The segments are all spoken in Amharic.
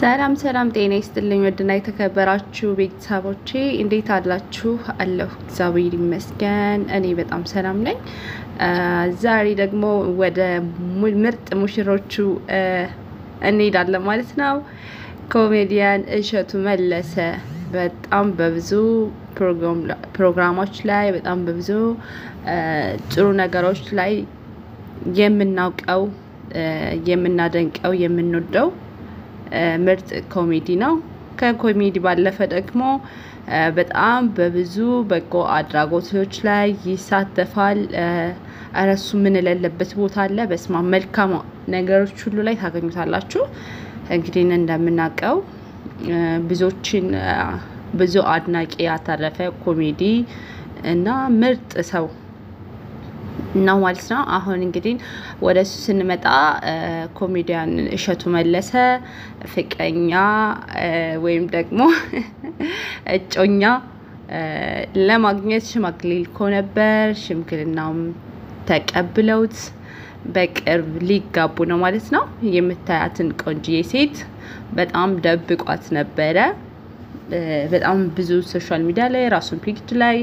ሰላም ሰላም፣ ጤና ይስጥልኝ ውድና የተከበራችሁ ቤተሰቦቼ እንዴት አላችሁ? አለሁ እግዚአብሔር ይመስገን፣ እኔ በጣም ሰላም ነኝ። ዛሬ ደግሞ ወደ ምርጥ ሙሽሮቹ እንሄዳለን ማለት ነው። ኮሜዲያን እሸቱ መለሰ በጣም በብዙ ፕሮግራሞች ላይ በጣም በብዙ ጥሩ ነገሮች ላይ የምናውቀው የምናደንቀው የምንወደው ምርጥ ኮሜዲ ነው። ከኮሜዲ ባለፈ ደግሞ በጣም በብዙ በጎ አድራጎቶች ላይ ይሳተፋል። እረሱ ምን የሌለበት ቦታ አለ። በስማ መልካም ነገሮች ሁሉ ላይ ታገኙታላችሁ። እንግዲህ እንደምናውቀው ብዙዎችን ብዙ አድናቂ ያተረፈ ኮሜዲ እና ምርጥ ሰው ነው ማለት ነው። አሁን እንግዲህ ወደ እሱ ስንመጣ ኮሜዲያን እሸቱ መለሰ ፍቅረኛ ወይም ደግሞ እጮኛ ለማግኘት ሽማግሌ ልኮ ነበር። ሽምግልናውም ተቀብለውት በቅርብ ሊጋቡ ነው ማለት ነው። የምታያትን ቆንጅዬ ሴት በጣም ደብቋት ነበረ። በጣም ብዙ ሶሻል ሚዲያ ላይ ራሱን ፒክድ ላይ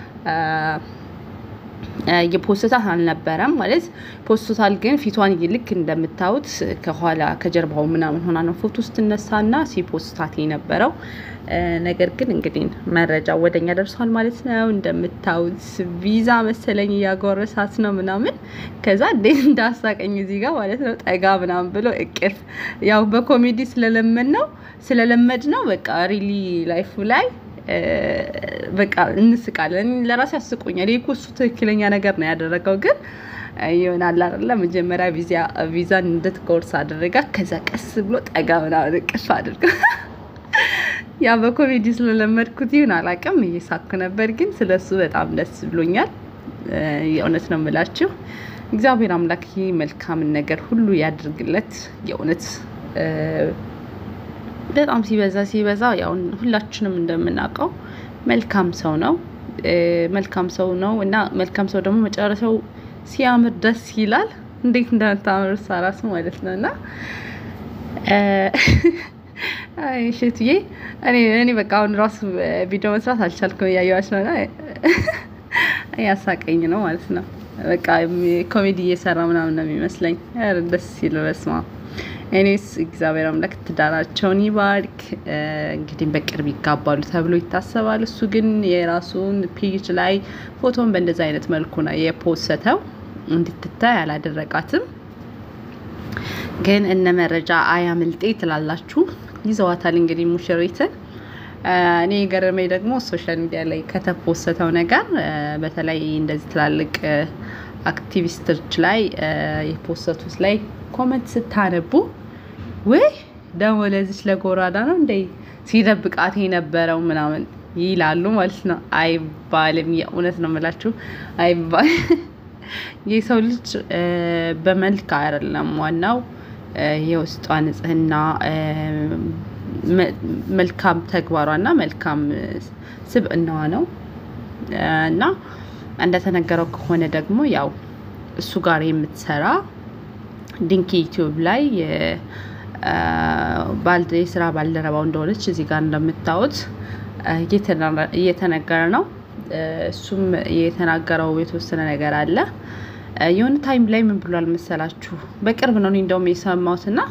የፖስታት አልነበረም ማለት ፖስቶታል፣ ግን ፊቷን ልክ እንደምታዩት ከኋላ ከጀርባው ምናምን ሆና ነው ፎቶ ስትነሳና ሲፖስታት የነበረው። ነገር ግን እንግዲህ መረጃ ወደኛ ደርሷል ማለት ነው። እንደምታዩት ቪዛ መሰለኝ እያጎረሳት ነው ምናምን። ከዛ እንዴት እንዳሳቀኝ እዚህ ጋር ማለት ነው ጠጋ ምናምን ብሎ እቅፍ ያው በኮሜዲ ስለለመድ ነው ስለለመድ ነው በቃ ሪሊ ላይፉ ላይ በቃ እንስቃለን። ለራሴ ያስቁኛል። ይህ እሱ ትክክለኛ ነገር ነው ያደረገው፣ ግን ይሆናል አይደለ? መጀመሪያ ቪዛን እንድትቆርስ አደረጋ። ከዛ ቀስ ብሎ ጠጋ ምናምን እቅፍ አድርገ ያ በኮሜዲ ስለለመድኩት ይሁን አላውቅም፣ እየሳኩ ነበር። ግን ስለሱ በጣም ደስ ብሎኛል። የእውነት ነው የምላችሁ። እግዚአብሔር አምላክ መልካምን ነገር ሁሉ ያድርግለት። የእውነት በጣም ሲበዛ ሲበዛ ያው ሁላችንም እንደምናውቀው መልካም ሰው ነው። መልካም ሰው ነው እና መልካም ሰው ደግሞ መጨረሻው ሲያምር ደስ ይላል። እንዴት እንደምታምር ሳራስ ማለት ነው እና ሽትዬ እኔ በቃ አሁን ራሱ ቪዲዮ መስራት አልቻልኩም። እያየዋች ነው ያሳቀኝ ነው ማለት ነው። በቃ ኮሜዲ እየሰራ ምናምን ነው የሚመስለኝ። ደስ ሲል በስማ እኔስ እግዚአብሔር አምላክ ትዳራቸውን ይባርክ። እንግዲህ በቅርብ ይጋባሉ ተብሎ ይታሰባል። እሱ ግን የራሱን ፔጅ ላይ ፎቶን በእንደዚህ አይነት መልኩ ነው የፖሰተው። እንድትታይ አላደረጋትም። ግን እነ መረጃ አያምልጤ ትላላችሁ ይዘዋታል። እንግዲህ ሙሽሪትን እኔ የገረመኝ ደግሞ ሶሻል ሚዲያ ላይ ከተፖሰተው ነገር በተለይ እንደዚህ ትላልቅ አክቲቪስቶች ላይ የፖሰቱት ላይ ኮመንት ስታነቡ ወይ ደግሞ ለዚች ለጎራዳ ነው እንደ ሲደብቃት የነበረው ምናምን ይላሉ ማለት ነው። አይባልም። የእውነት ነው የምላችሁ አይባል። የሰው ልጅ በመልክ አይደለም ዋናው የውስጧ ንጽህና፣ መልካም ተግባሯና መልካም ስብዕናዋ ነው እና እንደተነገረው ከሆነ ደግሞ ያው እሱ ጋር የምትሰራ ድንኪ ዩቲዩብ ላይ የስራ ባልደረባው እንደሆነች እዚህ ጋር እንደምታዩት እየተነገረ ነው። እሱም የተናገረው የተወሰነ ነገር አለ። የሆነ ታይም ላይ ምን ብሏል መሰላችሁ? በቅርብ ነው እንደውም የሰማሁትና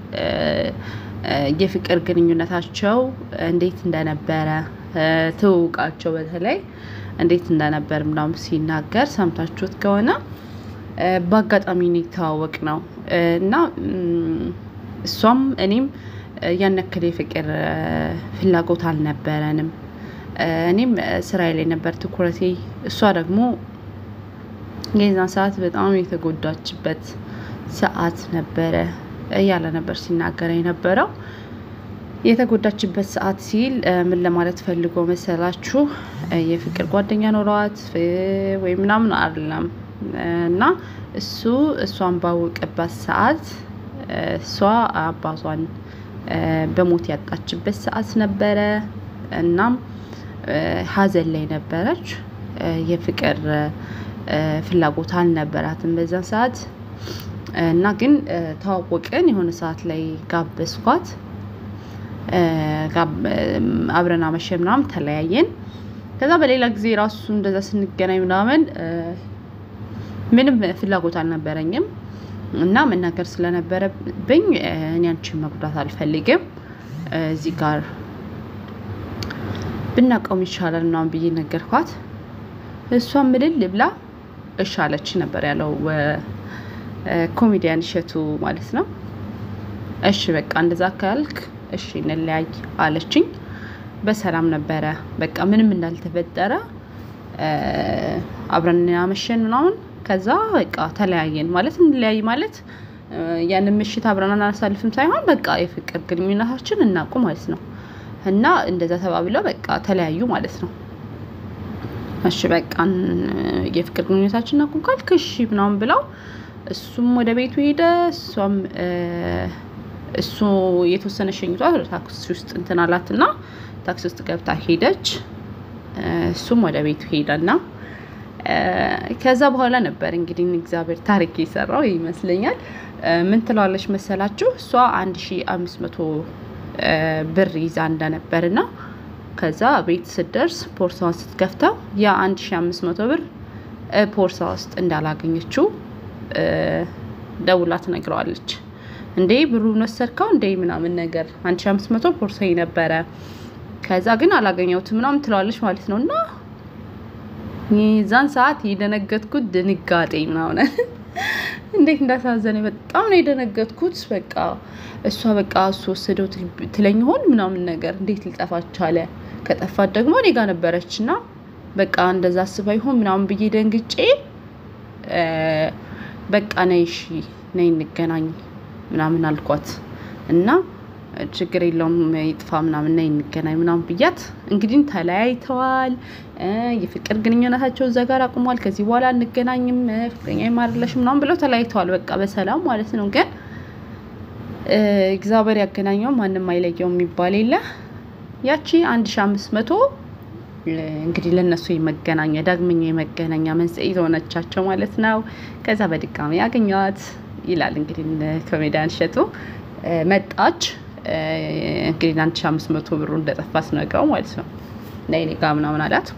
የፍቅር ግንኙነታቸው እንዴት እንደነበረ ትውውቃቸው በተለይ እንዴት እንደነበር ምናምን ሲናገር ሰምታችሁት ከሆነ በአጋጣሚ ነው የተዋወቅ ነው እና እሷም እኔም ያን ያክል የፍቅር ፍላጎት አልነበረንም። እኔም ስራዬ ላይ ነበር ትኩረቴ። እሷ ደግሞ የዛን ሰዓት በጣም የተጎዳችበት ሰዓት ነበረ እያለ ነበር ሲናገር የነበረው። የተጎዳችበት ሰዓት ሲል ምን ለማለት ፈልጎ መሰላችሁ? የፍቅር ጓደኛ ኖሯት ወይ ምናምን አይደለም እና እሱ እሷን ባወቀባት ሰዓት እሷ አባቷን በሞት ያጣችበት ሰዓት ነበረ። እናም ሀዘን ላይ ነበረች። የፍቅር ፍላጎት አልነበራትም በዛን ሰዓት እና ግን ተዋወቅን። የሆነ ሰዓት ላይ ጋበዝኳት አብረን አመሸ ምናምን ተለያየን። ከዛ በሌላ ጊዜ ራሱ እንደዛ ስንገናኝ ምናምን ምንም ፍላጎት አልነበረኝም እና መናገር ስለነበረብኝ እኔ አንቺን መጉዳት አልፈልግም እዚህ ጋር ብናቀውም ይሻላል ምናምን ብዬ ነገርኳት። እሷ ምልል ብላ እሺ አለች ነበር ያለው ኮሜዲያን እሸቱ ማለት ነው። እሺ በቃ እንደዛ ካልክ እሺ እንለያይ አለችኝ። በሰላም ነበረ በቃ ምንም እንዳልተፈጠረ አብረን ያመሸን ምናምን ከዛ በቃ ተለያየን ማለት እንለያይ ማለት ያንን ምሽት አብረን አናሳልፍም ሳይሆን በቃ የፍቅር ግንኙነታችን እናቁ ማለት ነው። እና እንደዛ ተባብለው በቃ ተለያዩ ማለት ነው። እሺ በቃ የፍቅር ግንኙነታችን እናቁም ካልክ እሺ ምናምን ብለው እሱም ወደ ቤቱ ሄደ። እሷም እሱ የተወሰነ ሸኝቷት ወደ ታክሲ ውስጥ እንትን አላትና ታክሲ ውስጥ ገብታ ሄደች። እሱም ወደ ቤቱ ሄደና ከዛ በኋላ ነበር እንግዲህ እግዚአብሔር ታሪክ የሰራው ይመስለኛል። ምን ትለዋለች መሰላችሁ? እሷ አንድ ሺ አምስት መቶ ብር ይዛ እንደነበርና ከዛ ቤት ስትደርስ ፖርሳዋን ስትከፍተው ያ አንድ ሺ አምስት መቶ ብር ፖርሳ ውስጥ እንዳላገኘችው ደውላ ትነግረዋለች። እንዴ ብሩን ወሰድከው እንዴ ምናምን ነገር አንድ ሺ አምስት መቶ ፖርሳ ነበረ ከዛ ግን አላገኘሁትም ምናምን ትለዋለች ማለት ነው። እና የዛን ሰዓት የደነገጥኩት ድንጋጤ ምናምን እንዴት እንዳሳዘነኝ በጣም ነው የደነገጥኩት። በቃ እሷ በቃ እሱ ወሰደው ትለኝ ሆን ምናምን ነገር እንዴት ሊጠፋ ቻለ? ከጠፋት ደግሞ እኔ ጋር ነበረች እና በቃ እንደዛ አስባ ይሆን ምናምን ብዬ ደንግጬ በቃ ነይ እሺ ነይ እንገናኝ ምናምን አልኳት እና ችግር የለውም ይጥፋ ምናምን ነይ እንገናኝ ምናምን ብያት እንግዲህ ተለያይተዋል። የፍቅር ግንኙነታቸው እዛ ጋር አቁሟል። ከዚህ በኋላ እንገናኝም ፍቅረኛ ይማርለሽ ምናምን ብለው ተለያይተዋል። በቃ በሰላም ማለት ነው። ግን እግዚአብሔር ያገናኘው ማንም አይለየው የሚባል የለ ያቺ አንድ ሺ አምስት መቶ እንግዲህ ለእነሱ የመገናኛ ዳግመኛ የመገናኛ መንስኤ የሆነቻቸው ማለት ነው። ከዛ በድጋሚ ያገኟት ይላል እንግዲህ ኮሜዲያን እሸቱ መጣች። እንግዲህ አንድ ሺ አምስት መቶ ብሩ እንደጠፋ ስነግረው ማለት ነው ነይ እኔ ጋ ምናምን አላት።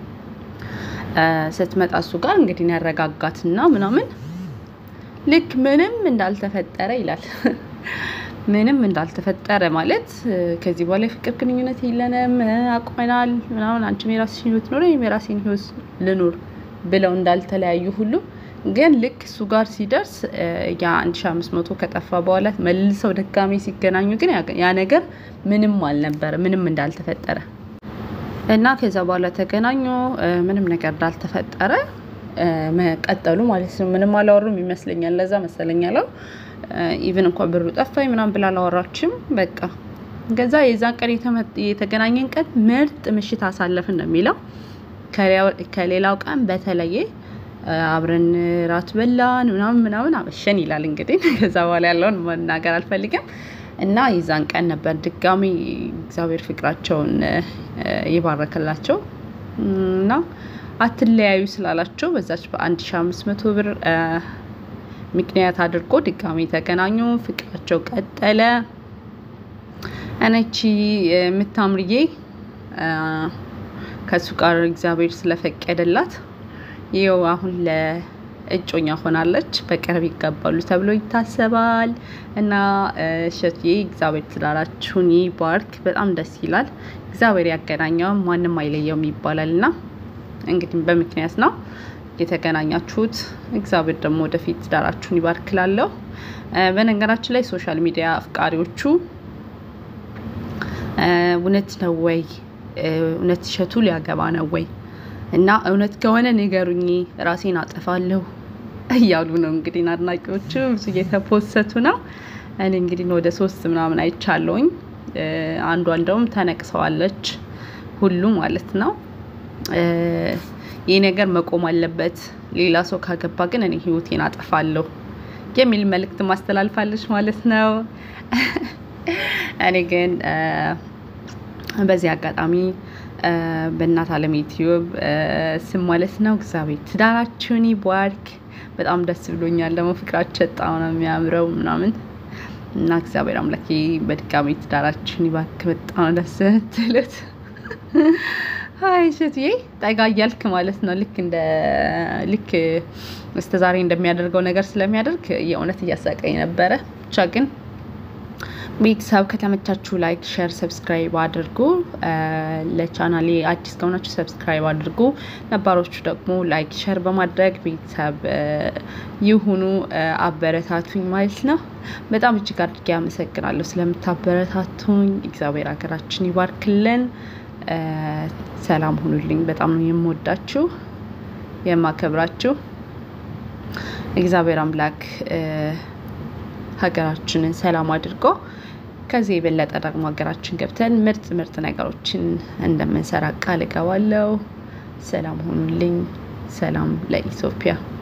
ስትመጣ እሱ ጋር እንግዲህ ያረጋጋትና ምናምን ልክ ምንም እንዳልተፈጠረ ይላል። ምንም እንዳልተፈጠረ ማለት ከዚህ በኋላ የፍቅር ግንኙነት የለንም አቁመናል ምናምን አንቺም የራስሽን ህይወት ኖረ እኔም የራሴን ህይወት ልኑር ብለው እንዳልተለያዩ ሁሉ ግን ልክ እሱ ጋር ሲደርስ ያ አንድ ሺ አምስት መቶ ከጠፋ በኋላ መልሰው ድጋሚ ሲገናኙ ግን ያ ነገር ምንም አልነበረ ምንም እንዳልተፈጠረ እና ከዛ በኋላ ተገናኙ ምንም ነገር እንዳልተፈጠረ መቀጠሉ ማለት ነው። ምንም አላወሩም ይመስለኛል። ለዛ መሰለኝ ያለው ኢቭን እንኳን ብሩ ጠፋኝ ምናምን ብላ አላወራችም። በቃ ከዛ የዛን ቀን የተገናኘን ቀን ምርጥ ምሽት አሳለፍን ነው የሚለው ከሌላው ቀን በተለየ አብረን ራት በላን ምናምን ምናምን አመሸን ይላል። እንግዲህ ከዛ በኋላ ያለውን መናገር አልፈልግም። እና የዛን ቀን ነበር ድጋሚ እግዚአብሔር ፍቅራቸውን የባረከላቸው እና አትለያዩ ስላላቸው በዛች በአንድ ሺ አምስት መቶ ብር ምክንያት አድርጎ ድጋሚ ተገናኙ። ፍቅራቸው ቀጠለ። እነቺ የምታምርዬ ከእሱ ጋር እግዚአብሔር ስለፈቀደላት ይኸው አሁን ለእጮኛ ሆናለች። በቅርብ ይጋባሉ ተብሎ ይታሰባል። እና እሸቱዬ እግዚአብሔር ትዳራችሁን ይባርክ። በጣም ደስ ይላል። እግዚአብሔር ያገናኘው ማንም አይለየውም ይባላል እና እንግዲህ በምክንያት ነው የተገናኛችሁት። እግዚአብሔር ደግሞ ወደፊት ትዳራችሁን ይባርክላለሁ። በነገራችን ላይ ሶሻል ሚዲያ አፍቃሪዎቹ እውነት ነው ወይ እውነት እሸቱ ሊያገባ ነው ወይ እና እውነት ከሆነ ንገሩኝ፣ ራሴን አጠፋለሁ እያሉ ነው እንግዲህ አድናቂዎቹ ብዙ እየተፖሰቱ ነው። እኔ እንግዲህ ወደ ሶስት ምናምን አይቻለውኝ። አንዷ እንደውም ተነቅሰዋለች ሁሉ ማለት ነው። ይህ ነገር መቆም አለበት። ሌላ ሰው ካገባ ግን እኔ ህይወቴን አጠፋለሁ የሚል መልእክት ማስተላልፋለች ማለት ነው። እኔ ግን በዚህ አጋጣሚ በእናት አለም ዩቲዩብ ስም ማለት ነው እግዚአብሔር ትዳራችሁን ይባርክ። በጣም ደስ ብሎኛል። ደግሞ ፍቅራቸው በጣም ነው የሚያምረው ምናምን እና እግዚአብሔር አምላኬ በድጋሚ ትዳራችን ይባርክ። በጣም ደስ ትሉት ሀይ ሸትዬ ጠጋ እያልክ ማለት ነው። ልክ እንደ ልክ እስከ ዛሬ እንደሚያደርገው ነገር ስለሚያደርግ የእውነት እያሳቀኝ ነበረ። ብቻ ግን ቤተሰብ ከተመቻችሁ ላይክ፣ ሼር፣ ሰብስክራይብ አድርጉ። ለቻናሌ አዲስ ከሆናችሁ ሰብስክራይብ አድርጉ። ነባሮቹ ደግሞ ላይክ፣ ሼር በማድረግ ቤተሰብ ይሁኑ። አበረታቱኝ ማለት ነው። በጣም እጅግ አድርጌ አመሰግናለሁ ስለምታበረታቱኝ። እግዚአብሔር ሀገራችን ይባርክልን። ሰላም ሁኑልኝ። በጣም ነው የምወዳችሁ የማከብራችሁ። እግዚአብሔር አምላክ ሀገራችንን ሰላም አድርጎ ከዚህ የበለጠ ደግሞ ሀገራችን ገብተን ምርጥ ምርጥ ነገሮችን እንደምንሰራ ቃል እገባለሁ። ሰላም ሁኑልኝ። ሰላም ለኢትዮጵያ።